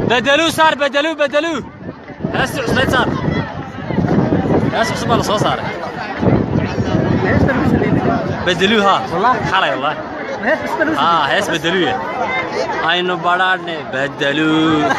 bedeluu saar bedeluu bedeluu heestii cusbayd saar hees cusub baa la soo saaray bedeluu haa xalay wallaahi haa hees bedeluu ya aynu badhaadhne bedeluu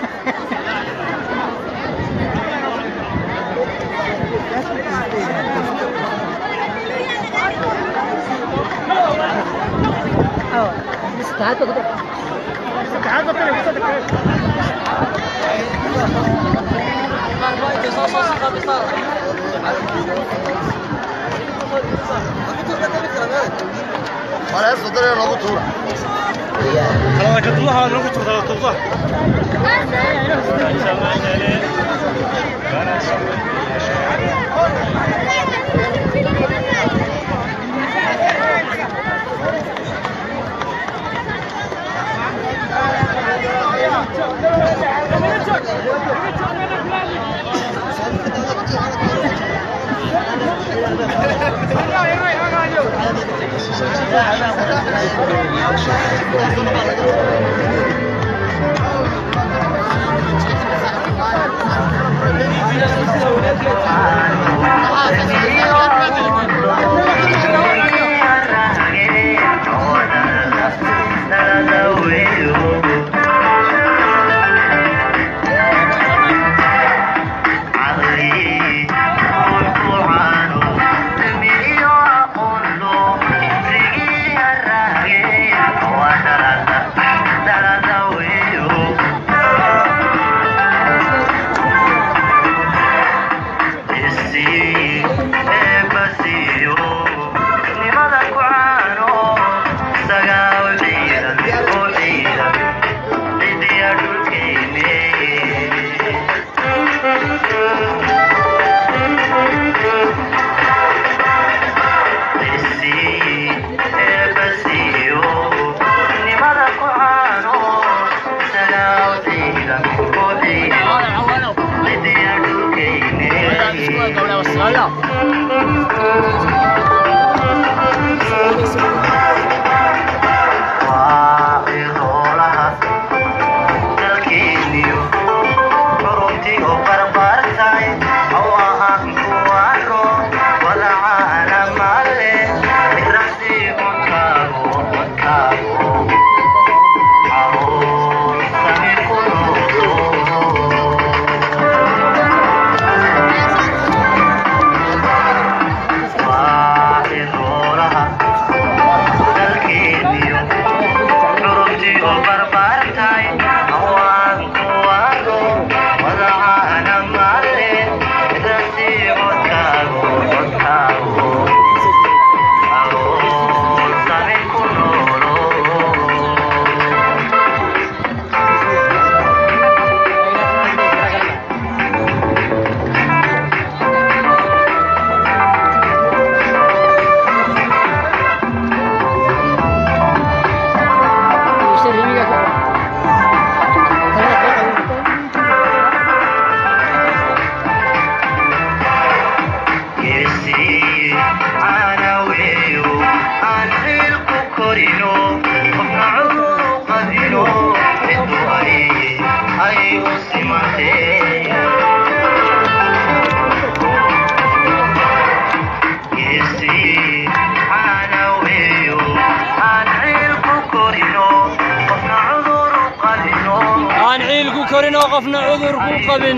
aan ciilku korin oo qofna cudur ku qabin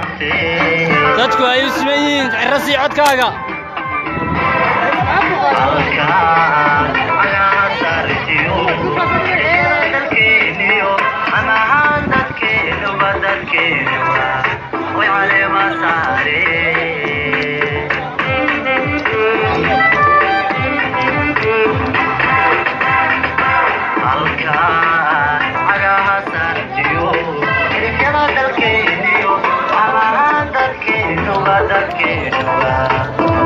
dadku ay u siman yihiin cirasii codkaaga Thank you.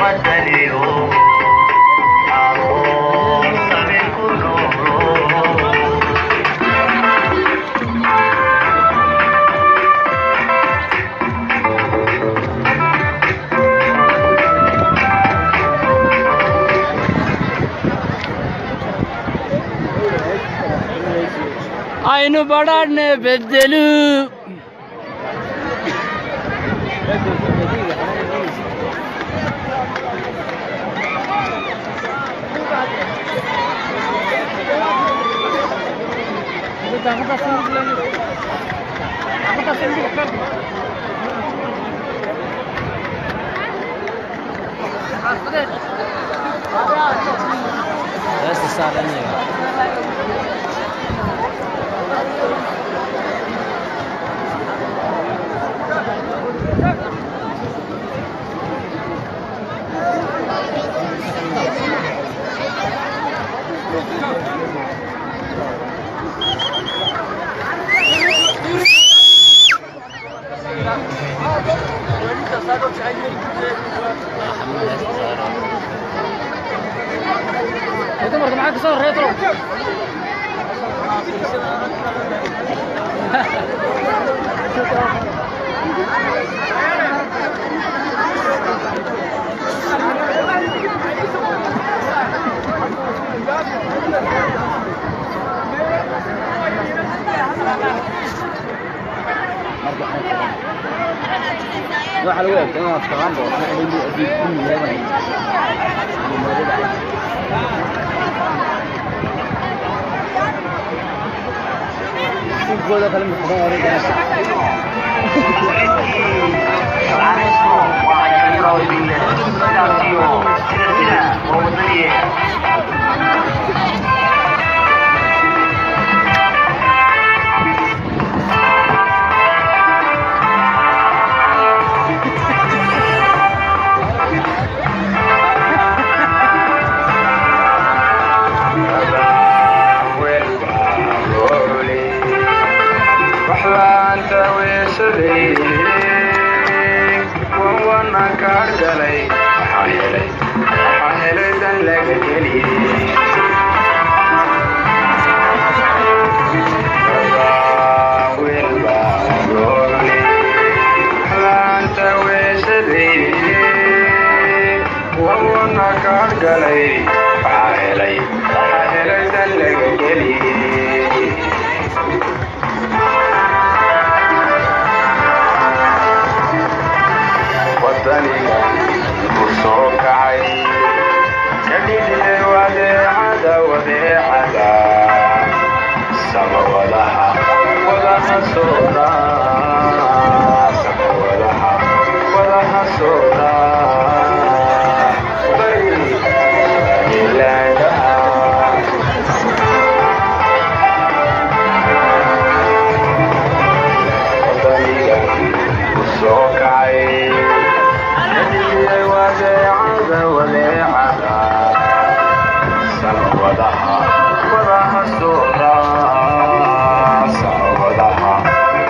aynu badhaadhne bedelu Heesta saaranaya dumarka maxaa ka soo horeeya tolo waxa lagu eegtay inaad taqaan boo waxa ay leeyihiin adiib ku yeelanay Gol kale ma qaban wareegana galay waxaa helay waxaa helay dan laga geliyey wadaniga ku soo kacay kadhigay wadeecada wadeecada samawadaha wadaha sooda samawadaha wadaha sooda bari ilaagaha wadaniga ku soo kacay kadhigay wadeecada wadeecada samawadaha wadaha sooda samawadaha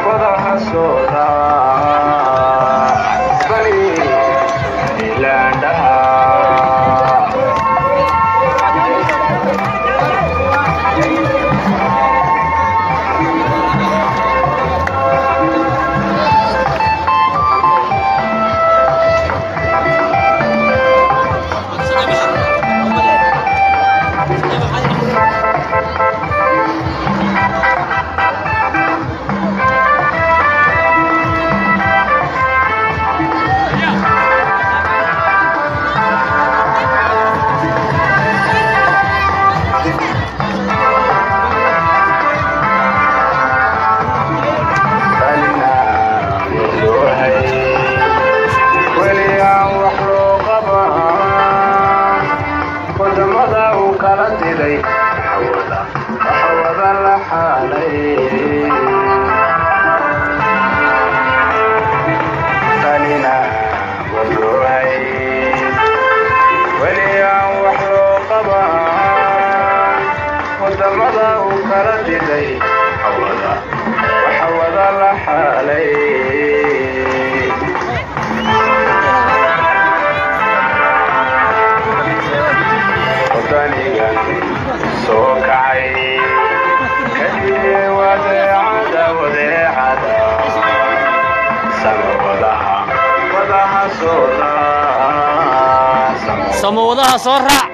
samawadaha soo raac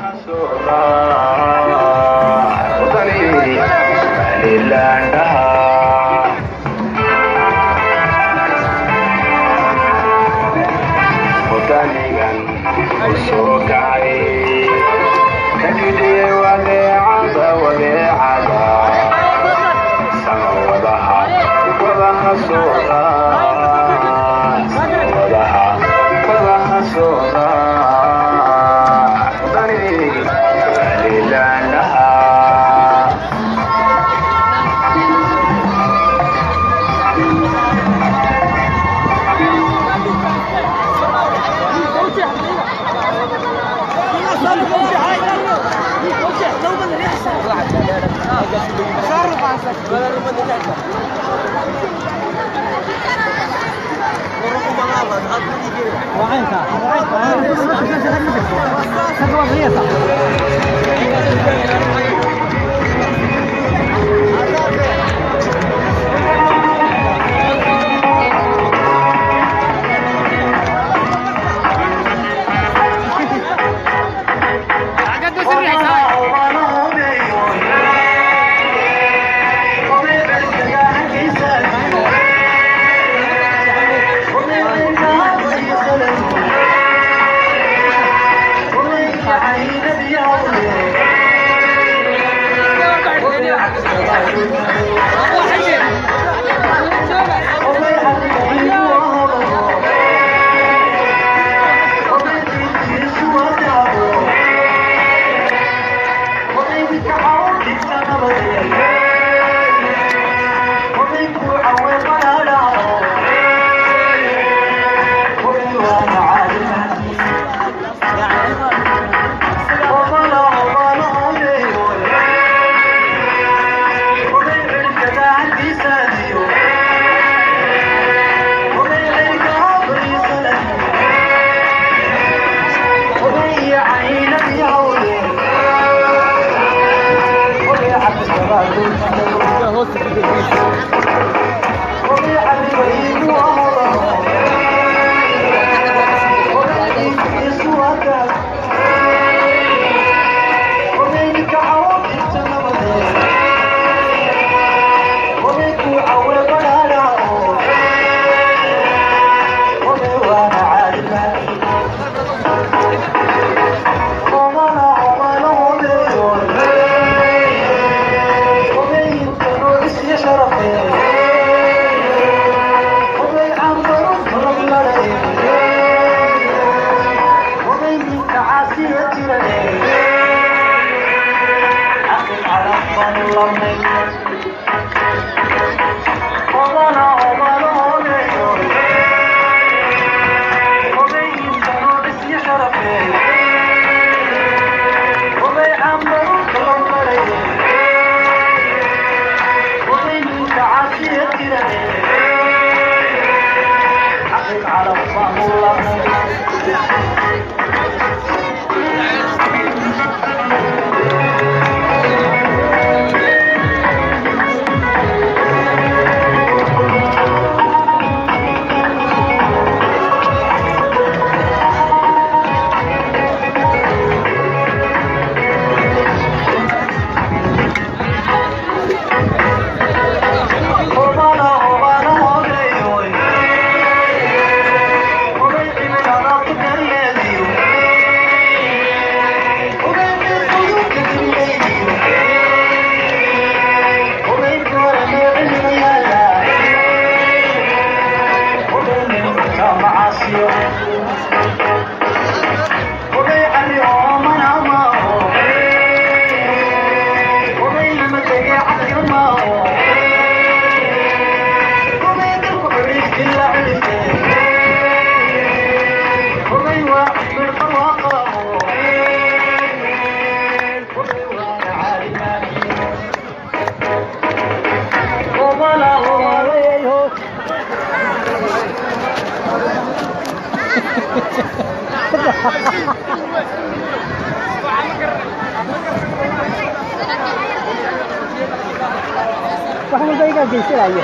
wax walba igaa geysanaya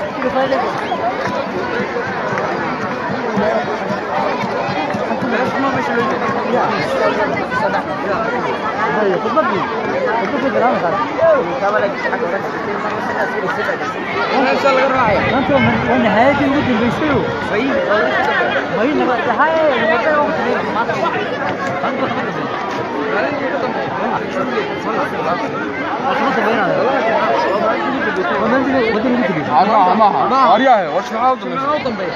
may هاي خطبتي خطبتي كلام انت من ونهاية الود البيسيو ما هي نبقى هاي نبقى maaha maaha waaryahay war shaqaad dambe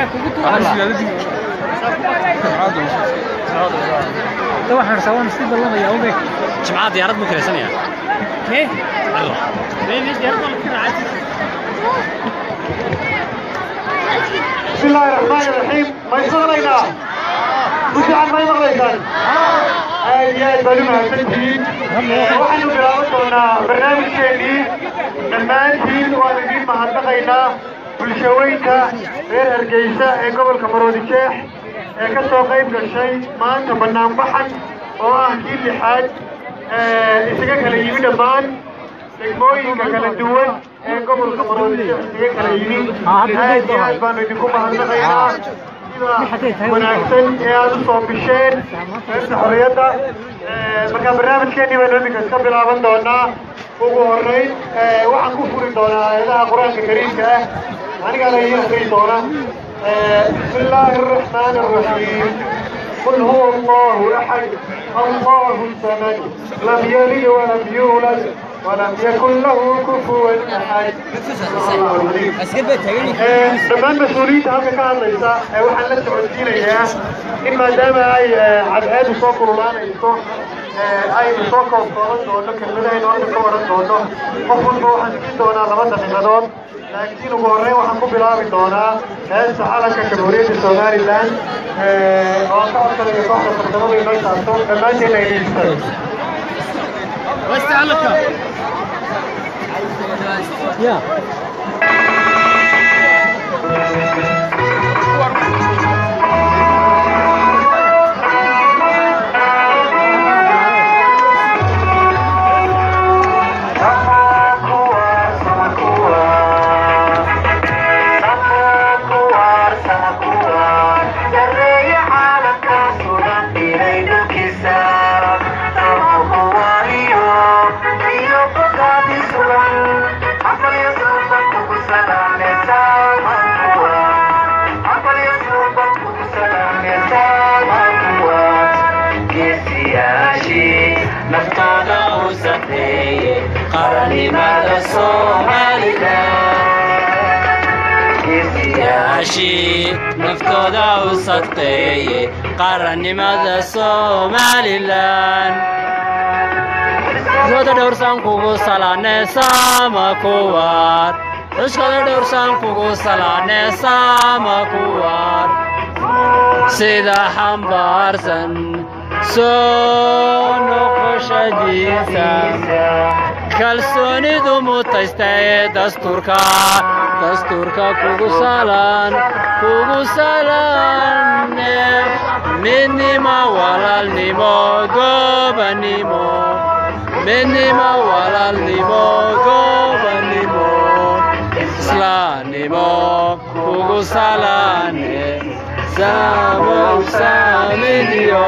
waxaan rabaa si ballamaya oge jimcaha diyaarad buu kiraysanaya ee Allo. بسم الله الرحمن الرحيم ما يشتغلينا وجعل ما يمغليسان يا بلو mahadsantihiin waxaanu bilaaban doonaa barnaamijkeennii dhammaantiin waan idiin mahadnaqaynaa bulshaweynka reer hargeysa ee gobolka maroodi jeex ee ka soo qayb gashay maanta banaanbaxan oo ah kii lixaad isaga kala yimi dhammaan degmooyinka kala duwan ee gobolka maroodi jeex isaga kala yimi aad iyo aad baanu idinku mahadnaqaynaa sida wanaagsan ee aad u soo bisheen qaybta xorriyadda markaa barnaamijkeennii baynu iminka iska bilaaban doonaa ugu horreyn waxaan ku furi doonaa aayadaha qur-aanka kariimka ah anigaa la ii akriyi doona بسم الله الرحمن الرحيم قل هو الله أحد الله الصمد لم يلد ولم يولد ولم يكن له كفوا أحد dhammaan mas-uuliyiinta halka ka hadlaysa ee waxaan la socodsiinayaa in maadaama ay cadceedu soo kululaanayso aynu soo koobkooban doono kelmadahaynu halka ka waran doono qof walba waxaan siin doonaa laba daqiiqadood laakiin ugu horreyn waxaan ku bilaabi doonaa heesta calanka jamhuuriyadda somalilan oo aan ka codsanayo kooxda farsamada inoo saarto dhammaanteen ay dhiistan يا naftooda u sameeye qarannimada somalilanyaashii naftooda u sadqeeye qarannimada somalilan xuskooda dhowrsan kugu salaane sama kuwaar xuskooda dhowrsan kugu salaane sama kuwaar sida xambaarsan soo noqoshadiisa kalsoonidu mutaysta ee dastuurka dastuurka kugu salan kugu salane midnimo walaalnimo gobanimo midnimo walaalnimo gobanimo islaannimo kugu salane samow samidiyo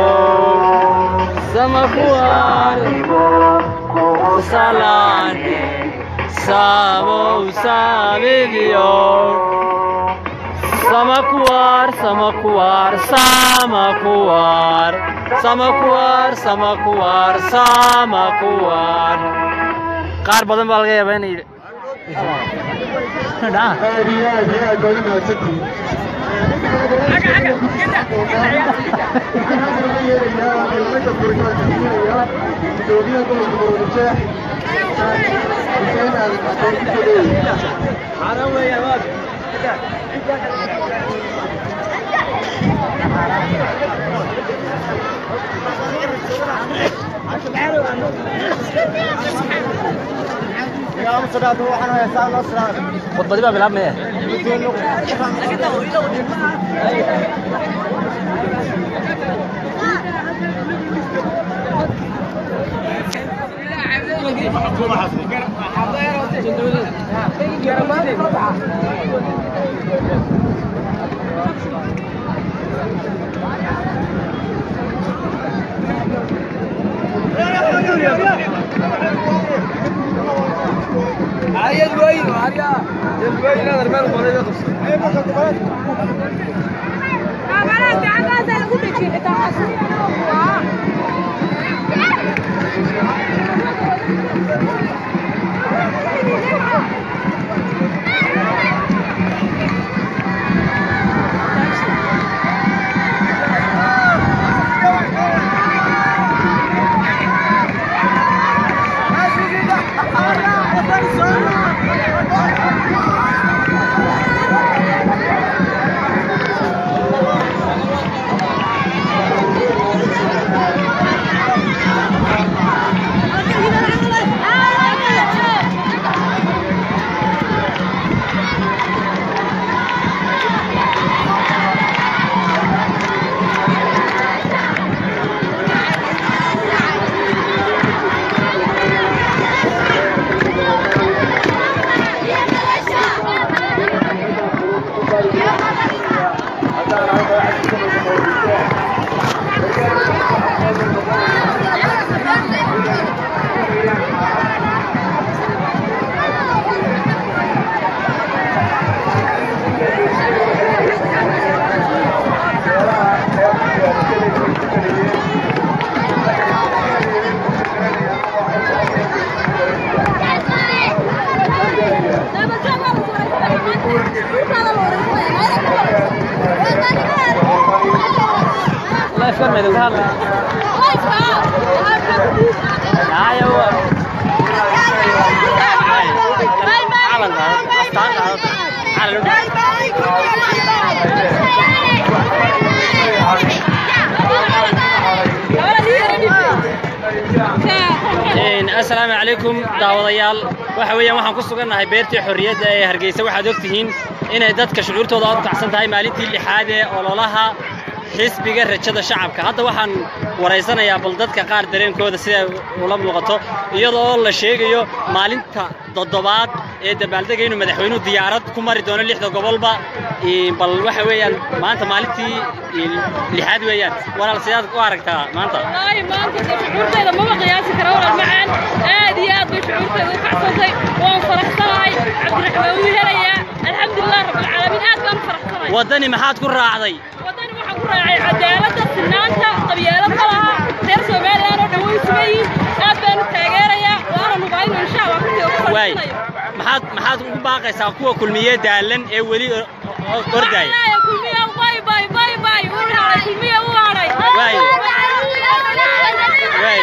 samakuwaanimo kugu salane samow samidiyo samakuwar samakuwar samakuwar samakuwar samakuwar samakuwar qaar badan baa laga yaabaa inay aad iyo aad iyo aad baad u mahadsantihiin gudoomiyaha gobolka maroodijeex xuseen aadan xasan kusodeey khudbadi baa bilaabmaya الله يفكر ما يدوك هذا لا يا هو asalaamu calaykum daawadayaal waxa weeyaan waxaan ku sugannahay beertii xorriyadda ee hargeysa waxaad og tihiin inay dadka shucuurtooda aad u kacsan tahay maalintii lixaad ee ololaha xisbiga rajada shacabka hadda waxaan waraysanayaa bal dadka qaar dareenkooda sida ula muuqato iyadoo la sheegayo maalinta toddobaad ee dabaaldega inuu madaxweynuhu diyaarad ku mari doono lixda gobolba bal waxa weeyaan maanta maalintii lixaad weeyaan walaal sidaad u aragtaa maanta والله ما انت شعورتيدا ما قياسي كرا ولا معان aad iyo aad bay shucuurteeda u kacsantay waan faraxsanahay cabdiraxmaan wuu helayaa alxamdulilah rabbilcaalamiin aad baan u faraxsanahay waddani maxaad ku raacday wadani waxaan ku raacay cadaaladda sinaanta qabyaalad ma laha reer somalilan oo dhan way sugayiin aad baan u taageerayaa waana nubaaynu insha allah kurtiga ku waay faraxsanayo maxaad maxaad ugu baaqaysaa kuwa kulmiye daalan ee weli o- o- ordaya Wallaahi, kulmiye bay bay bay bay uu haray kulmiye uu haray Waay. Waay.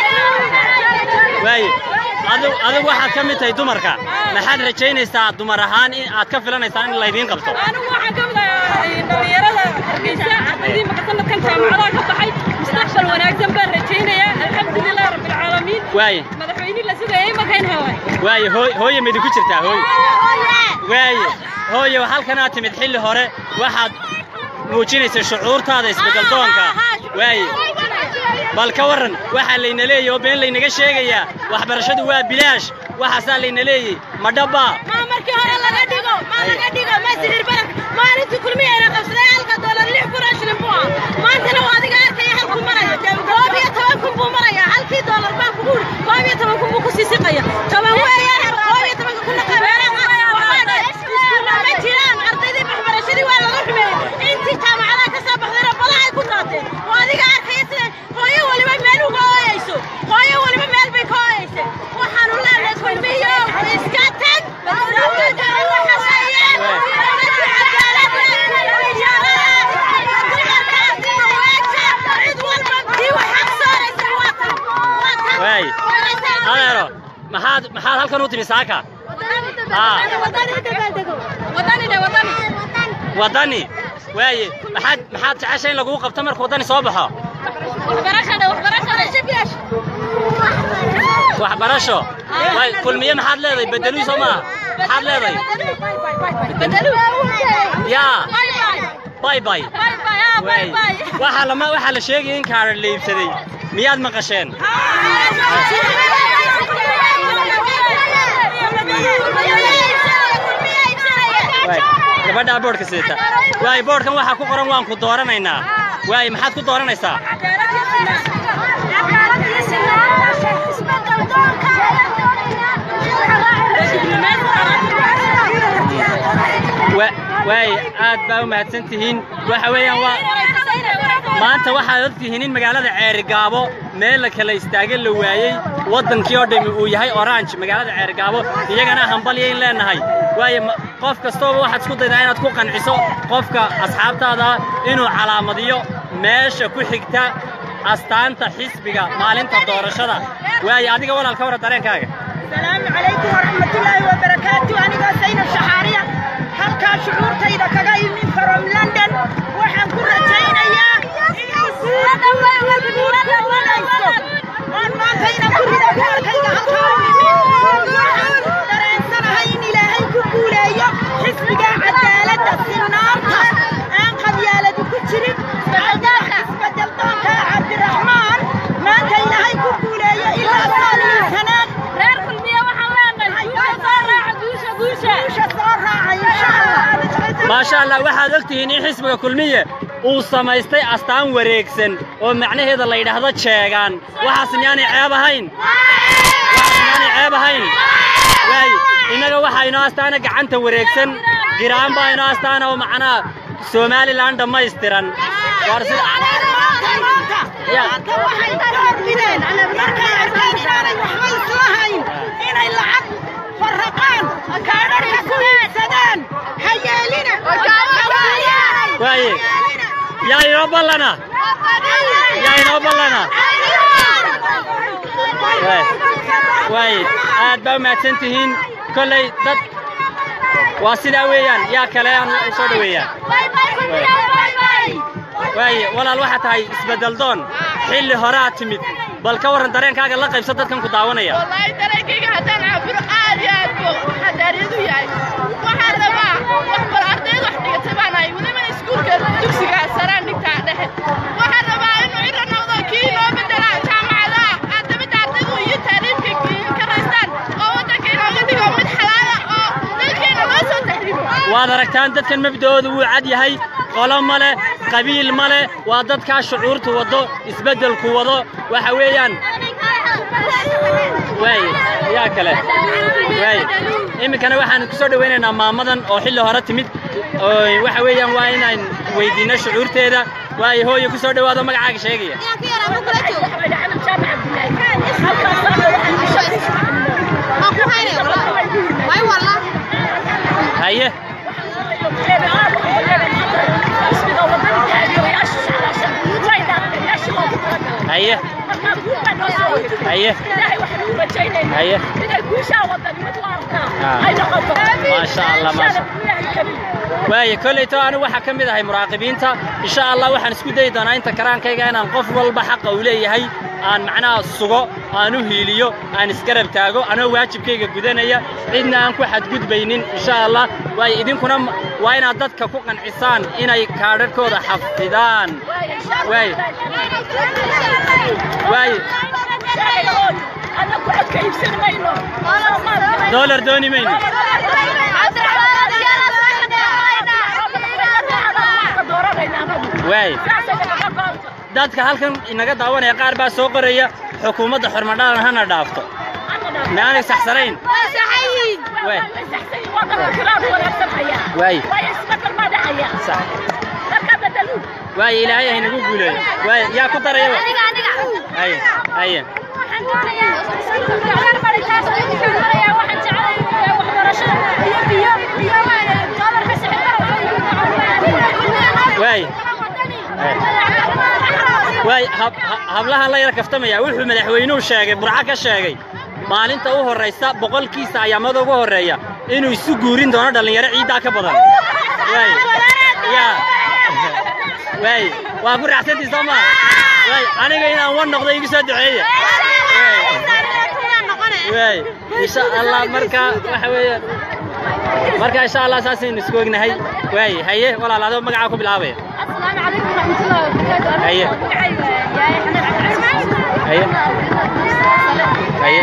waaye adigu adigu waxaad ka mid tahay dumarka maxaad rajaynaysaa dumar ahaan in aad ka filanaysaan in laydiin qabto anigu waxaan ka mid ahaa dhalinyarada hargeysa ardaydii maka sanadkan jaamacadaha ka baxay mustaqbal wanaagsan baan rajaynayaa alxamdulilah rabbilcaalamiin waaye madaxweynihii la sugayay makayn haway waaye hooy hooye ma idinku jirtaa hooy waaye hooye halkan aad timid xilli hore waxaad muujinaysa shucuurtaada isbeddel doonka waaye bal ka warran waxaa layna leeyahy oo been laynaga sheegayaa waxbarashadu waa bilaash waxaasaa layna leeyay ma dhabbaa maa markii hore laga dhigo maa laga dhigo maa sirir barak maalintii kulmiyayna qabsaday halka doolar lix kun oo shilin buu ahaa maantana waa adiga arkaya halkuu maraya koob iyo toban kun buu maraya halkii doolar baan kugu uri koob iyo toban kun buu kusii siqaya toban weeyaan koob iyo tobanka kunna qabeeraha iskuulla ma jiraan ardaydii waxbarashadii waa laga xumeeyey intii jaamacadaha ka soo baxdayna badahay ku daateen waa adiga arkaya sida hooyo waliba meel uga ooyeyso hooyo waliba meel bay ka ooyeysay waxaanu leenahay kulmiyo iska tag waay adeero maxaad maxaad halkan u timi saaka waddani waaye maxaad maxaad jecesha in laguu qabto marka waddani soo baxo waxbarasho waay kulmiye maxaad leedahay bedeluu soo maaha maxaad leedahay yaa bay bay waay waxaa lama waxaa la sheegaya in kaadha la iibsaday miyaad maqasheen waay gabadhaa boodhka sidata waay boodhkan waxaa ku qoran waan ku dooranaynaa waay maxaad ku dooranaysaa wa- waay aad baa u mahadsan tihiin waxa weeyaan waa maanta waxaad ogtihiin in magaalada ceerigaabo meel la kala istaaga la waayey waddankii oo dhami uu yahay orange magaalada ceerigaabo iyagana hambalyayn leenahay waayo ma- qof kastooba waxaad isku daydaa inaad ku qanciso qofka asxaabtaada inuu calaamadiyo meesha ku xigta astaanta xisbiga maalinta doorashada waayo adiga walaal ka warra dareenkaaga السلام عليكم ورحمة الله وبركاته أنا زينب شحارية halkaa shucuurtayda kaga imin from london waxaan ku rajaynayaa oon maanta inaan ku rido kaarkayga halkaa u imin waxaan dareensanahay in ilaahay ku guuleeyo xisbiga cadaaladda sinaanta aan qabyaaladu ku jirin isbedel doonka cabdiraxmaan maanta ilaahay ku guuleeyo ilaa saaliyo sanaad reer kulmiye waxaan leenahay guusha soo raaca guusha guusha guusha soo raaca insha allah maasha allah waxaad ogtihiin in xisbiga kulmiye uu samaystay astaan wareegsan oo macnaheeda la yidhaahdo jeegaan waxaas miyaanay ceeb ahayn waxaas miyaanay ceeb ahayn waay innaga waxaa inoo astaana gacanta wareegsan giraan baa inoo astaana oo macnaha somalilan dhammaystiran waar sida Ya. inay lacag farraqaan kaadharka ku iibsadaan ha yeelina waaye yaa inoo ballana yaa inoo ballana waaye aad baa u mahadsan tihiin kolley dad waa sidaa weeyaan yaa kale aan soo dhoweeyaa waaye walaal waxaa tahay isbeddel doon xilli horaa timid bal ka warran dareenkaaga la qaybsa dadkan ku daawanaya والله تركيك هدان عبر عادي أبو حدار يدو ياي waxaan rabaa wax bal ardayda wax dhigata baan ahay weliba iskuulka dugsiga saraan dhigtaa dhexe waxaan rabaa inuu ciro noqdo kii noo bedela jaamacadaha aadamida ardaydu iyo taariifka ka raystaan oo waddanka inooga dhigo mid xalaala oo dalkeena loo soo taxriibo waad aragtaan dadkan mabda'ooda wuu cad yahay qolo ma leh qabiil ma leh waa dadkaa shucuurtu waddo isbeddelku wado waxa weeyaan waay yaa kale waay iminkana waxaan ku soo dhowaynaynaa maamadan oo xilli hore timid oo waxa weeyaan waa inaan weydiinno shucuurteeda waayo hooyo ku soo dhowaado magacaaga sheegaya haye haye haye haye maasha allah maasha waaye kolleyto anigu waxaa ka mid ahay muraaqibiinta insha allah waxaan isku dayi doonaa inta karaankayga inaan qof walba xaqa uu leeyahay aan macnaha sugo aan u hiiliyo aan isgarab taago anoo waajibkayga gudanaya cidna aan ku xadgudbaynin insha allah waaye idinkuna m- waa inaad dadka ku qancisaan inay kaadhadhkooda xafidaan waaye waaye doolar dooni mayno waaye dadka halkan inaga daawanaya qaar baa soo qoraya xukuumadda xormadhalan hana dhaafto maanay saxsanayn waay waay sax waaye ilaahay haynagu guuleeyo waaye yaa ku darayaba haye haye waaye waay hab- ha- hablahan la yara kaftamaya wuxuu madaxweynuhu sheegay burco ka sheegay maalinta u horraysa boqolkiisa ayaamada ugu horreeya inuu isu guurin doono dhallinyaro ciiddaa ka badan waay ya waay waa ku raacsantii soo maa waay aniga inaan wan noqdo igu soo duceeya waay insha allah marka waxa weeye marka insha allah saasaynu isku ognahay waay haye walaal adoo magacaa ku bilaabaya haye haye haye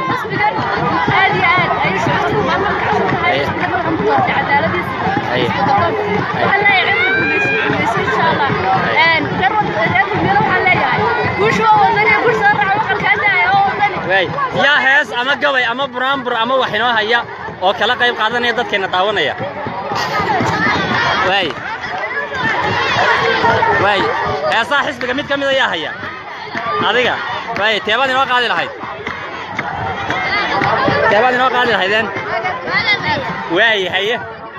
waay yaa hees ama gabay ama buraanbur ama wax inoo haya oo kala qayb qaadanaya dadkeena daawanaya waay waay heesaha xisbiga mid ka mid ayaa haya adiga waay teebaad inoo qaadi lahayd teebaad inoo qaadi lahaydeen waay haye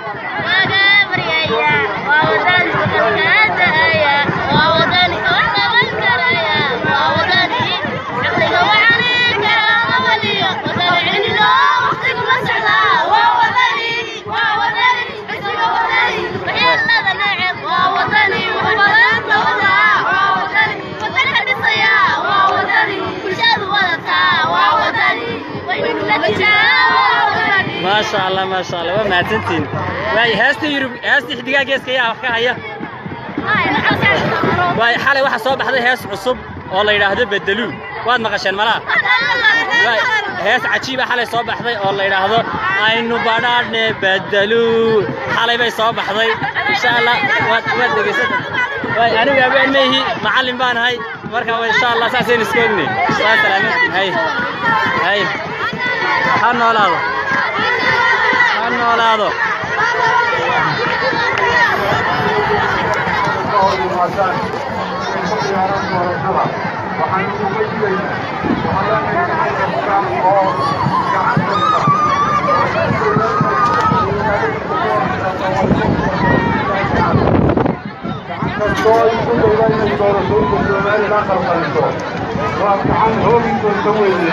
maasha allah maasha allah waa mahadsantihin waay heesta yurub heesta xidigaa geeska ayaa wax ka haya waay xalay waxaa soo baxday hees cusub oo la yidhaahdo bedeluu waad maqasheen malaha waay hees cajiiba xalay soo baxday oo la yidhaahdo aynu badhaadhne bedeluu xalay bay soo baxday insha allah waad waad dhegaysata waay anigu abeen maihi macallin baan ahay marka wa insha allah saasaynu iska ognay waa salaamantiin hay hay ha noolaado ha noolaado waa gacan hooginkooda weyne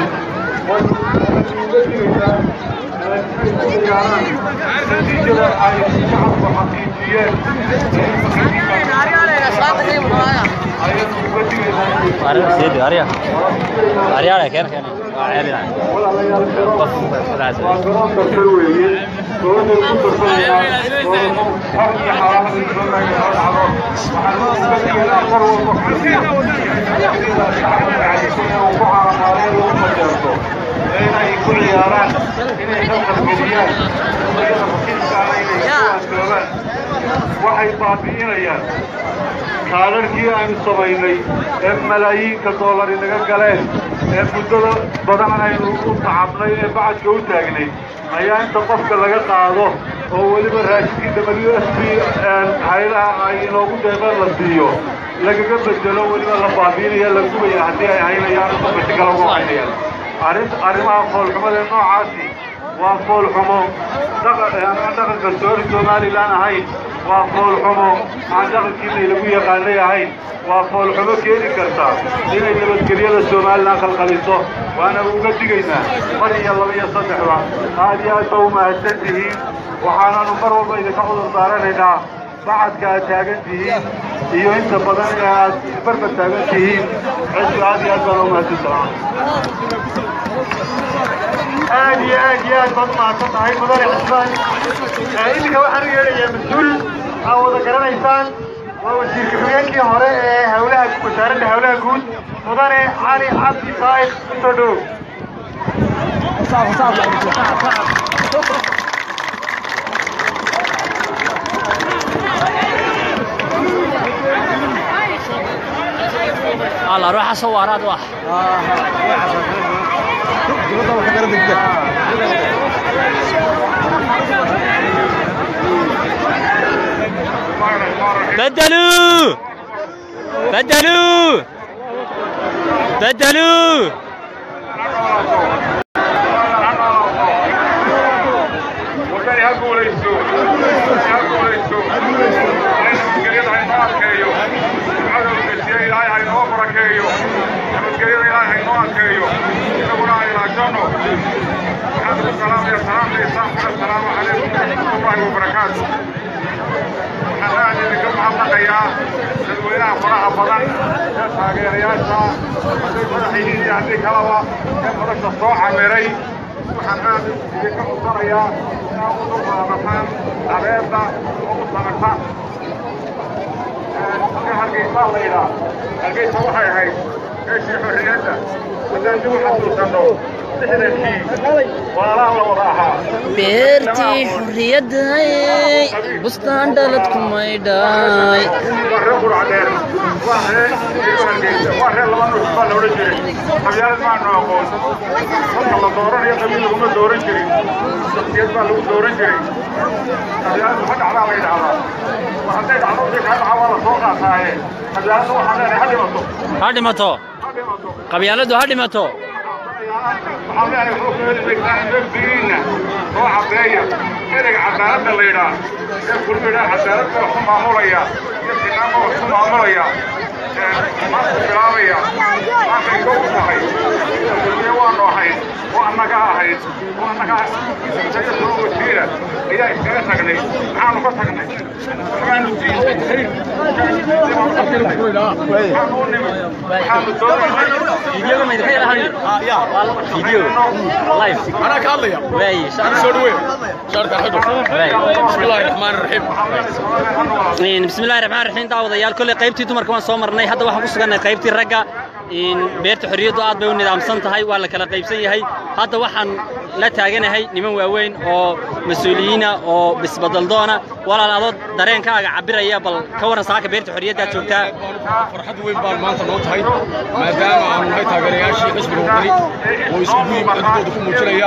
natiijada ay shacabku xaqiijiyeen ayanu uga digaynaa Arya, sidi, Arya. Arya, ada kan kan. Waa ceelina. walaalayaal garoonka waa garoonka kal weeye dowladda ku darsanayaan xog iyo xaalaha isdoonaga soo dhacdo waxaan uga digaynaa mar walba sida shacabka cadisan uu ku caalamaaleen lagu majeerto inay ku ciyaaraan inay khalqalgeliyaan iyada rakiibkaana inay kuwaantoogaan waxay baabi'inayaan kaalarkii aynu samaynay ee malaayiinka doolari naga galeen ee muddada badan aynu u tacabnay ee bacadka u taagnay ayaa inta qofka laga qaado oo weliba raashinkii w s b haylaha ay inoogu deeqeen la siiyo lagaga bedelo weliba la baabiinaya la gubaya haddii ay haynayaan qofka si kale uga haynayaan arrin arrimaha foolxumada ee noocaasi waa foolxumo aan dhaqanka soori somalilan ahayn waa foolxumo aan dhaqankiinay lagu yaqaanay ahayn waa foolxumo keeni karta inay nabadgelyada somalilan khalkhaliso waana uga digaynaa mar iyo laba iyo saddexba aad iyo aad ba u mahadsan tihiin waxaananu mar walba idinka cudur daaranaynaa bacadka aad taagan tihiin iyo inta badan ee aad barba taagan tihiin ciddu aad iyo aad baan u mahadsantaha aad iyo aad iyo aad baad u mahadsan tahay mudane xisbaan iminka waxaan u yeedhayaa mas-uul aa wada garanaysaan waa wasiirka xogeenkii hore ee hawlaha wasaaradda hawlaha guud mudane cali cabdi saa'id usoo dhow Allah ruuxa soo waaraad wax. بدلوا بدلوا بدلوا wadani ha guulaysto ha guulaysto nabadgelyada haynoo adkeeyo cadowgasiya ilaahay haynoo barakeeyo nabadgelyada ilaahay haynoo adkeeyo inaguna aan ilaashano waxaan ugu salaamaya salaamta islaamka assalaamu calaykum waraxmatullaahi wabarakaatu waxaan aad idinka mahadnaqayaa dadweynaha faraha badan ee taageerayaasha hadday madaxihiin iyo haddii kalaba ee nolosha soo camiray waxaan aad idinka codsanayaa inaad u dulqaadataan abeedda oo u samataan ka hargeysaa la yidhaa hargeysa waxay ahayd meeshii xorriyadda haddaan dib u xasuusanno lixdankii walaalaha la wada ahaa beertii xurriyadday bustaan dhalad ku maydhay waa reer quracdheer waa reer hargeysa waa reer laba nuux baa la odhan jiray qabyaalad maanu aqoon marka la dooranayo qabiil laguma dooran jirin shaksiyad baa lagu dooran jiray qabyaaladu ma dhacdaa la yidhaahdaa war hadday dhacdo wixii kaa dhaca waa la soo qaataaye qabyaaladu waxaan leenahay ha dhimato ha dhimato ha dhimato qabyaaladu ha dhimato waxaan leenahay wuxuu ku heli weysaan dembigiinna soo cadeeya ereyga cadaaladda la yidhaa ee kulmi yidhaa cadaalad baa wax ku maamulaya iyo sinaan baa wax ku maamulaya maanta bilaabaya maantay kow tahay kulmiye waanu ahayn oo annaga ahayd oo annaga isaga soo wasiira ayaa iskaga tagnay maxaanu ka tagnay maxaanu diiday maxaanu u nimid maxaanu doonaynay fiidiyooga ma idinka yara hadli fiidiyo live أنا كاليا waay سودوي شارك حدو بسم الله الرحمن الرحيم Een, bismillahi raxmaan raxiim daawadayaal kolley qaybtii dumarka waan soo marnay hadda waxaan ku sugannahay qaybtii ragga een, beerta xorriyaddu aad bay u nidaamsan tahay waa la kala qaybsan yahay hadda waxaan la taaganahay niman waaweyn oo mas-uuliyiina oo bisbadaldoona walaal adoo dareenkaaga cabiraya bal ka waran saaka beerta xorriyaddaad joogtaa farxad weyn baan maanta noo tahay maadaama aanu nahay taageerayaashii xisbiga wadani oo iskugu yimid codkooda ku muujinaya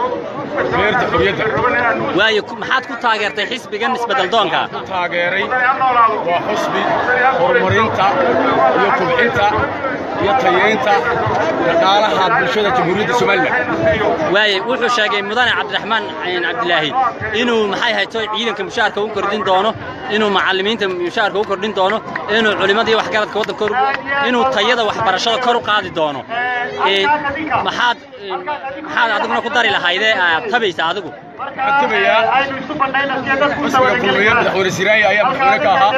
beerta xorriyadda waayo ku- maxaad ku taageertay xisbigan isbeddeldoonka taageeray waa xusbi horumarinta iyo kubcinta iyo tayeynta dhaqaalaha bulshada jamhuuriyadda somalilan waaye wuxuu sheegay mudane cabdiraxmaan een, cabdilaahi inuu maxay hayto ciidanka mushaharka u kordhin doono inuu macallimiinta mushaharka u kordhin doono inuu culimadii waxgaradka waddanka kor inuu tayada waxbarashada kor u qaadi doono Een, maxaad een, maxaad adiguna ku dari lahaydee aad tabaysa adigu waxaan tabayaa xusbiga kulmiye madaxweyne siraayi ayaa madaxweyne ka ahaa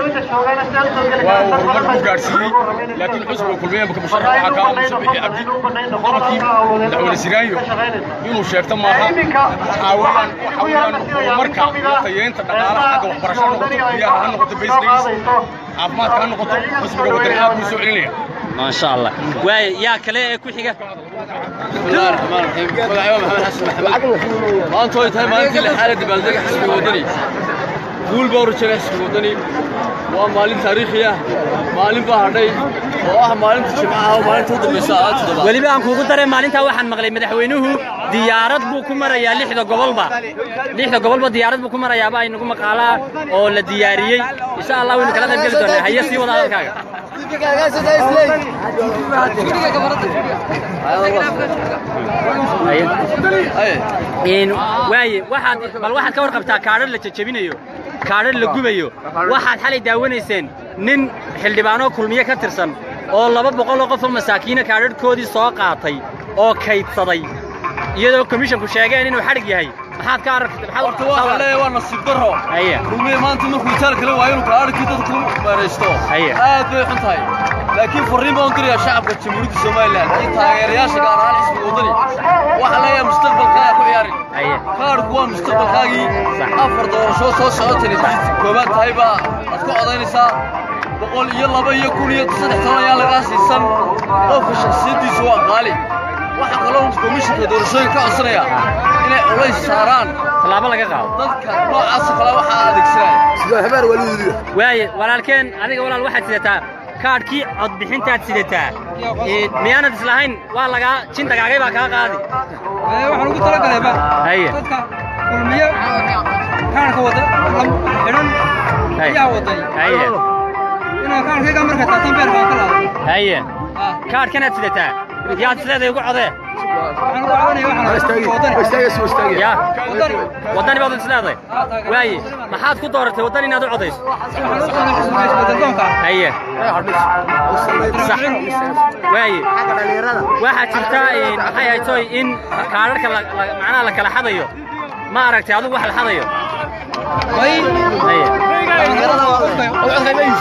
waa uu horumar ku gaadhsiiyey laakiin xusbiga kulmiye marka musharax waxaa ka aamusa bixi cabdi qodobkii madaxweyne siraayo inuu sheegto maaha waxaa weeyaan waxaa weeyaan horumarka iyo tayeynta dhaqaalaha xagga waxbarashada ha noqoto biyaha ha noqoto baysdays caafimaadka ha noqoto xusbiga wadani aad buu soo celinaya maasha allah waaye yaa kale ee ku xiga بسم الله الرحمن الرحيم magacayo maxamed xasan maxamed maanta way tahay maalintii lixaad ee dabaaldega xisbiga wadani guul baa u rajaynaya xisbiga wadani waa maalin taariikhi ah maalin baa hadhay oo ah maalinta jimcaha oo maalinta u dambaysa aad toddobaad weliba aan kuugu daray maalintaa waxaan maqlay madaxweynuhu diyaarad buu ku marayaa lixda gobolba lixda gobolba diyaarad buu ku marayaaba ay nagu maqaalaa oo la diyaariyey insha allah waynu kala qayb geli doonaa haye sii wada hadalkaaga Een, waaye waxaad bal waxaad ka warqabtaa kaadhar la jajabinayo kaadhar la gubayo waxaad xalay daawanayseen nin xildhibaanoo kulmiye ka tirsan oo laba boqol oo qof oo masaakiina kaadharhkoodii soo qaatay oo kaydsaday iyadoo komishonku sheegeen inuu xadhig yahay maxaad ka aragtay horta waxaa leeyahay waa nasiib darro Haye. kulmiye maanta markuu itaal kale waayo inuu kaadhkii dadka ku meeraysto Haye. aad bay xun tahay laakiin farriin baan u dirayaa shacabka jamhuuriyadda somalilan iyo taageerayaasha gaar ahaan xisbiga wadani waxaa leeyahay mustaqbalkaaga ku ciyaarin Haye. kaadhku waa mustaqbalkaagii Sax. afar doorasho soo socotani koobaad tahay baa aad ku codaynaysaa boqol iyo laba iyo kun iyo saddex toban ayaa lagaa siisan qofka shakhsiyaddiisu waa qaali waxaa kaloo komishinka doorashooyinka ka codsanaya inay culays saaraan tallaabo laga qaado dadka noocaas oo kale waxaa adeegsanaya waaye walaalkeen adiga walaal waxaad sidataa kaadhkii codbixintaad sidataa Ee, miyaanad islahayn waa lagaa jin dagaagay baa kaa qaadi waxaan ugu talagalay ba Haye. dadka kulmiye kaanka wada xidhan Haye. ayaa waday haye inaa kaankayga marka taatan beer baan ka laaday haye kaadhkanaad sidataa yaad sideeday ugu codee waxaan ugu cabanaya waxaan wadani ya wadani waddani baad isleedahay waaye maxaad ku dooratay waddani inaad u codayso waxaan u qabanay xisbiga isbedeldoonka haye sax waaye waxaa jirta een, maxay ahayd toy in kaadharka la- la- macnaha la kala xadayo ma aragtay adigu wax la xadayo way haye dhalinyarada waa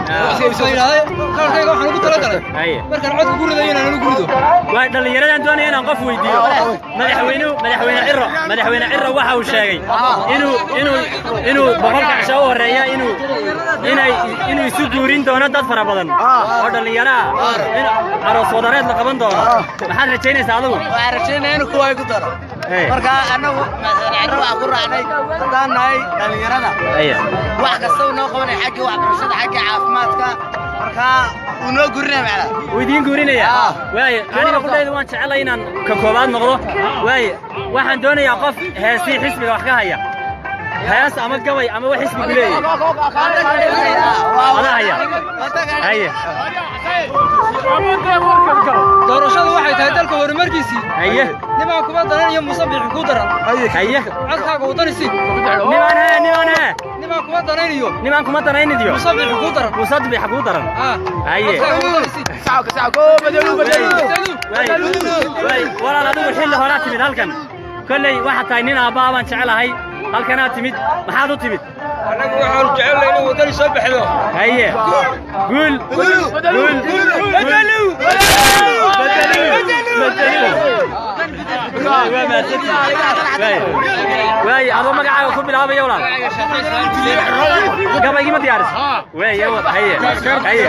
kaarkayga waxaan ugu talagalay haye markaan codka ku ridayo inaan anigu rido waa dhallinyaradan doonaya inaan qof weydiiyo madaxweynuhu madaxweyne ciro madaxweyne ciro waxa uu sheegay inuu inuu inuu boqolka cisho u horeeya inuu inay inuu isu guurin doono dad fara badan oo dhallinyaro ah in aroos wadareed la qaban doono maxaad rajaynaysaa adigu waxaan rajaynaya inuu kuwa igu daro Hey. marka anagu ciro waxaan ku raacnay haddaan nahay dhallinyarada haye wax kasta uu noo qabanay xagga waxbarashada xagga caafimaadka marka uu noo gurinaya macnaa wuu idiin guurinaya Ah. waaye aniga kudhayda waan jecelay inaan ka koobaad noqdo waaye waxaan doonayaa qof heestii xisbiga wax ka haya hees ama gabay ama wax xisbigu leeyahay ada haya haye doorashadu waxay tahay dalka horumarkiisii haye nimaan kuma daran iyo musabixi ku daran haye codkaaga wadanisi nimaan hee nimaan hee nimaan kuma darayniyo nimaan kuma daraynidiyo musabixi ku daran musadbixa kuu daran ah haye codkaaga wadanisi Waay, waay, walaal adigu xilli horaa timid halkan kolley waxaad tahay nin aabbaa baan jecelahay halkanaad timid maxaad u timid annagu waxaanu jecelnay inuu wadani soo baxdo haye guul guul guul waa mahadsantihin waay waay adoo magacaaga ku bilaabaya walaal gabaygii ma diyaaris waay haye haye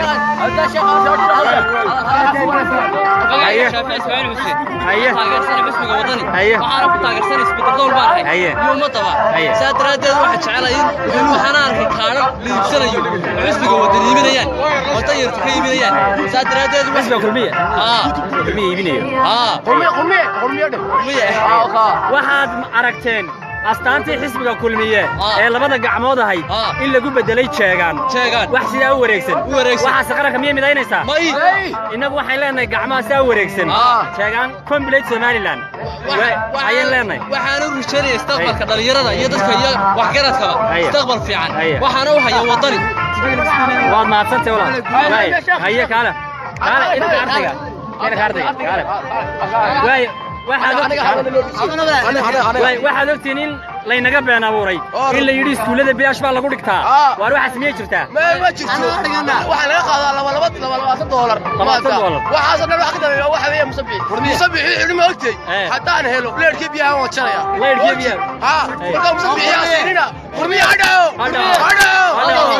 haye haye haye waxaana ku taageersan isbeddeldoon baan ahay Haye. iyo ummadaba Haye. saa daraaddeed waxaan jecelahay in in waxaana arkay kaadhan la iibsanayo oo xisbiga wadan iibinayaan oo danyartu ka iibinayaan saa daraaddeed wax- xisbiga kulmiye aa kulmiye iibinayo aa miye waxaad aragteen astaantii xisbiga kulmiye Ah. ee labada gacmood ahayd Ah. in lagu bedelay jeegaan jeegaan wax sidaa u wareegsan U wareegsan. waxaase qaranka miyay midaynaysaa may innagu waxaan leenahay gacmaha sidaa u wareegsan Ah. jeegaan complete somaliland Wa- ayaan leenahay waxaan u rajaynaya istaqbalka dhalinyarada iyo dadka iyo waxgaradkaba Haye. istaqbal fiican Haye. waxaana u haya wadani waad mahadsantay walaal waay haye kaale kaale inanka ardayga inanka ardayga kaale waay waxaad ogtihiin waay waxaad ogtihiin in laynaga been abuuray in la yidhi iskuullada bilaash baa lagu dhigtaa waar waxaas miyay jirtaa ma jirto waxaa laga qaadaa laba laba laba labaatan doolar Labaatan doolar. waxaasoo dhan wax ka dambeeya waxa weeye musabix musabix xilma ogtay Eh. haddaan helo leerkii biyaha waan jaraya Leerkii biyaha? ha Eh. markaa musabix yaa siinina kurmiya hadhaw hadhaw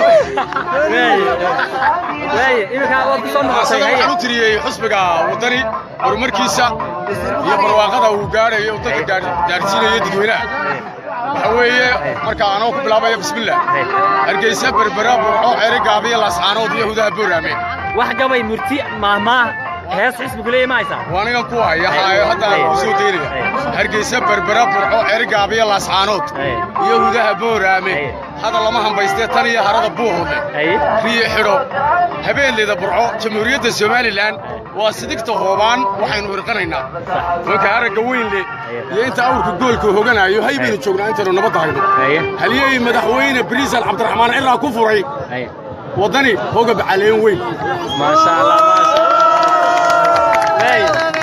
waay iminka waad ku soo noqotay asaga haye waxaan u tiriyey xusbiga wadani horumarkiisa iyo barwaaqada uu gaarayo uu dadka gaar- gaarsiinayo dadweynaha waxa weeye marka anoo ku bilaabaya bismillah hargeysa berbera burco cere gaabiya laascaanood iyo hudaha booraame wax gabay murti maahmaah hees xisbigu leeyahay ma haysaa waa anigan ku haya haayo hadda aan ku soo daynaya hargeysa berbera burco cere gaabiya laascaanood Hey. iyo hudaha booraame Hey. hadda lama hambaystee tan iyo harada buuhoodle haye riyo xidho habeenleyda burco jamhuuriyadda somalilan waa sidigta hoobaan waxaynu irqanaynaa marka aragga weyn leh iyo inta awrka goolka hoganayo hay baynu joognaa intaynu nabadda hayno haye haliyey madaxweyne bariisal cabdiraxmaan cilaa ku furay haye waddani hogab caleen weyn maasha allah maasha waay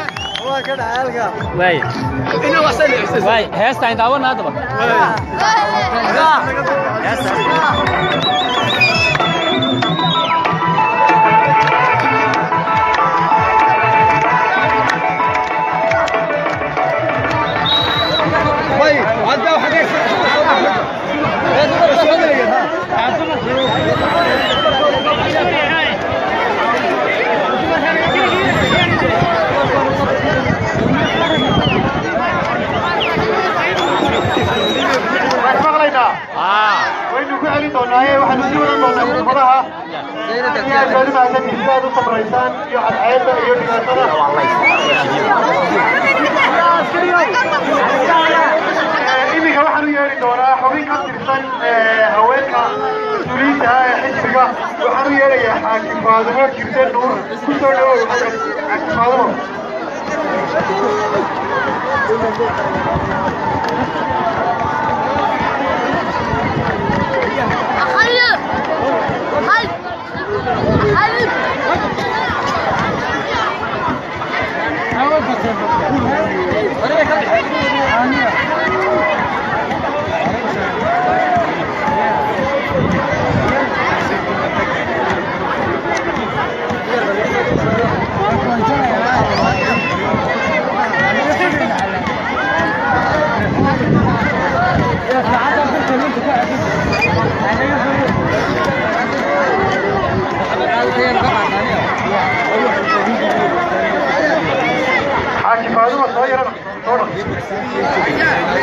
waay waay heestaan daawana haddaba heestaan waan maqlaynaa ah waynu ku celin doonaaye waxaanu sii wadan doonaa khudbadaha inaad baadi mahadsantihiin sidaad u sabraysaan iyo cadceedda iyo dhibaatada Eh, iminka waxaan u yeeri doonaa xubin ka tirsan eh, haweenka mas-uuliyiinta ah ee xisbiga waxaan u yeerayaa xaakim faadimo jirte nuur ku soo dhawow xasan xaakim faadimo xaaji faaduma soo yarana soo dhaq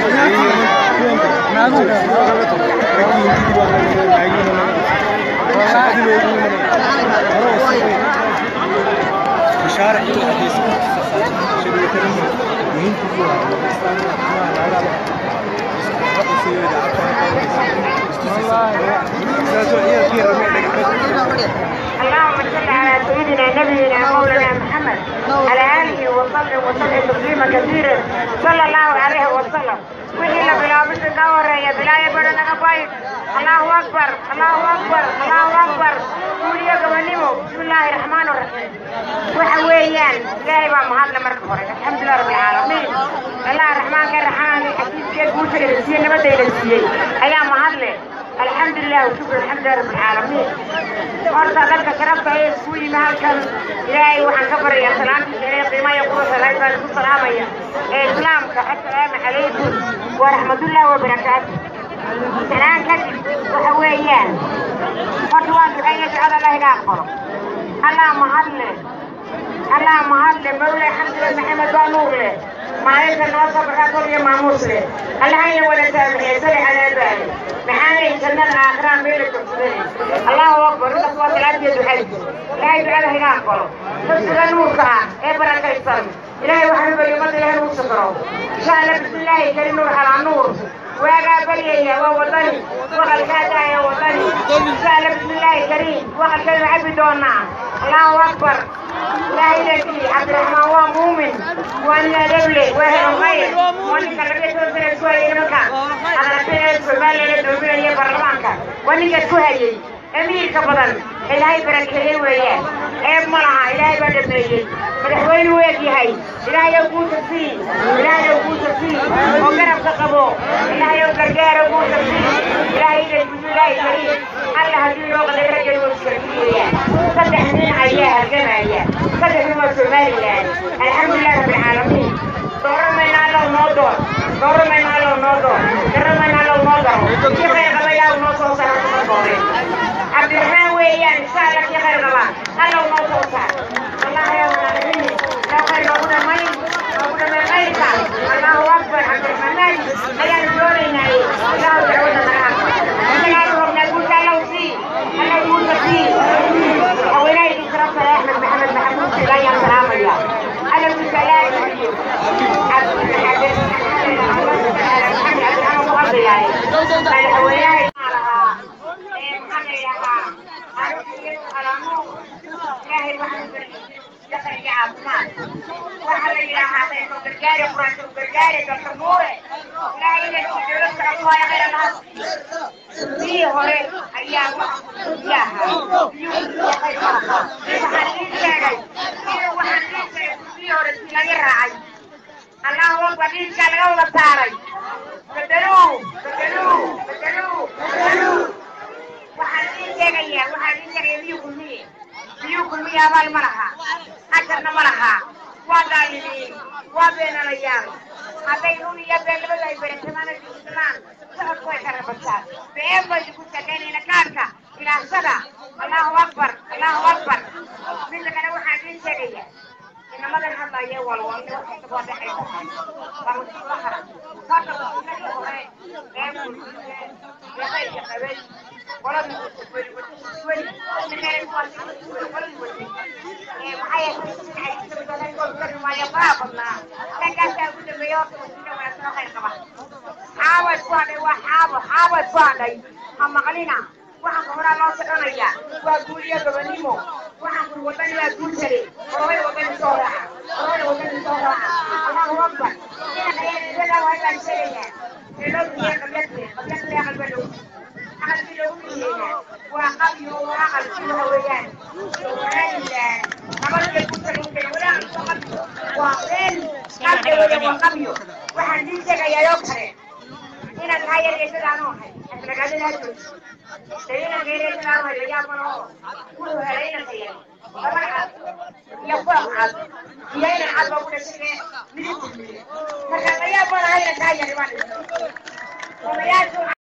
اللهم صل على سيدنا نبينا مولانا محمد على اله وصحبه وسلم تسليما كثيرا صلى الله عليه وسلم وحي بلا بس كاورا يا بلا يا بڑا نگا باي الله اكبر الله اكبر الله اكبر قولي قبنيمو بسم الله الرحمن الرحيم وحويان لا يبقى مهاد لمرك فرق الحمد لله رب العالمين الله الرحمن الرحيم حديث كيف قلت لي نبدا الى ايام مهاد له الحمد لله وشكر الحمد لله رب العالمين horta dadka sharafta ee isku yimi halkan ilaahay waxaan ka baraya salaamtiisa inay qiimaha kuwa salaay baan isku salaamaya ee islaamka assalaamu calaykum waraxmatullahi wabarakaatu salaan kadib waxa weeyaan horta waan duceeya ducada allah iga aqbalo allah mahadle allah mahadle mawle xamdule maxamed baa nuur leh maalinta noo sabarkaa kol iyo maamuus leh allahayna wada saamaxee sali calaabaale maxaanay jannada aakhiraan meela jogsadanay allahu akbar intaas waa salaadiyo ducadi ilaahay ducada higa aqbalo dadsiga nuurka ah ee barakaysan ilaahay waxaan bari ummadda ilaahay nuu sakro insha allah bismillaahi kari nuur calaa nuur waagaa baryaya waa wadani waqalkaa daaya wadani insha allah bismillaahi kariim waqalkaynu cabi doonaa allahu akbar ilaahay leekii cabdiraxmaan waa muumin waa nin adeble waa helan khayr waa ninka laga soo sara isku hayay nimanka aqrabtay somaliland doominaya baarlamaanka waa ninka isku hayay amiirka badan ilaahay barakeeyey weeyaan ceeb ma laha ilaahay baa dhameeyey madaxweyne u eg yahay ilaahay oo guusha sii ilaahay oo guusha sii oo garabka qabo ilaahay oo gargaaro guusha sii ilaahay ila bismillaahi kariim alla haddii loo qaday raggan waa iskarki weeyaan saddex nin ayaa halgamaya saddex nin waa somaliland alxamdulilah rabbilcaalamiin dooramayna allow noo door dooramayna allow noo door garamayna allow noo daro kii khayr qabayaa noo soo saara kuma dooreen cabdiraxmaan weeyaan insha allah kii khayr qabaa allow noo soo saar wallahi yaa walaalahiin loo khayr noogu dhamayn noogu dhamay khayrka allahu akbar cabdiraxmaan maali ayaanu doonaynaaye ilaahu dacwada naga aqbal annagaanu rabnaa guusha allow sii allow guusha sii haweenaydii sharafta leh axmed maxamed maxamuud sida ayaan salaamaya allow guusha ilaahi hore ayaa yaha waxaan ii sheegay waxaan ii sheegay kii hore si laga raacay allahu akbar dhiigkaa laga wada saaray bedeluu bedeluu bedeluu bedeluu waxaan ii sheegayaa waxaan ii sheegaya miyuu kulmiye miyuu kulmiye abaal ma laha ajarna ma laha waa daalimiin waa beenalayaal hadday run iyo been labadu ay beentamaana islaan socodku way kala bataan been bay ku shaqaynayna kaarka ilaashada allahu akbar allahu akbar midda kale waxaan ii sheegayaa inamadan hadlaya walwalne waxay kasoo dhexaysa barusubahara hada basunadii hore ee bulshade ee qaybka qabay qoladii weli weli ninay kuwaasi weli ee maxay ahayd faa badnaa raggaasaa ugu dambeeya horta wasiila wanaagsan khayr qaba xaawad ku hadhay waa xaabo xaawad ku hadhay ha maqlina waxaan ka horaa loo soconaya waa guul iyo gobonimo waxaan kuri wadani waa guul jare horobay wadani soo raaca horobay wadani soo raaca allahu akbar inanka yadadaa waa baan sheegayaa reeloobiye qabyadle qabyadle aqalba dhow aqalkii loogu dhiyeeyaa waa qabyo waa aqalkii waxa weeyaan somaliland nabadgay ku talinka walaaqisa qabyo waa been qabdawada waa qabyo waxaan dii sheegayaa oo kale inaad tahay yargeysadaanu ahay asragaadada jooji Sayyidan geeriyada sidaan way layaab malo wuxuu helay inanka yar laba cad iyo koox cad iyo inan cad baa ku dhashay midib marka layaab malaha inankaa yari baan odayaashu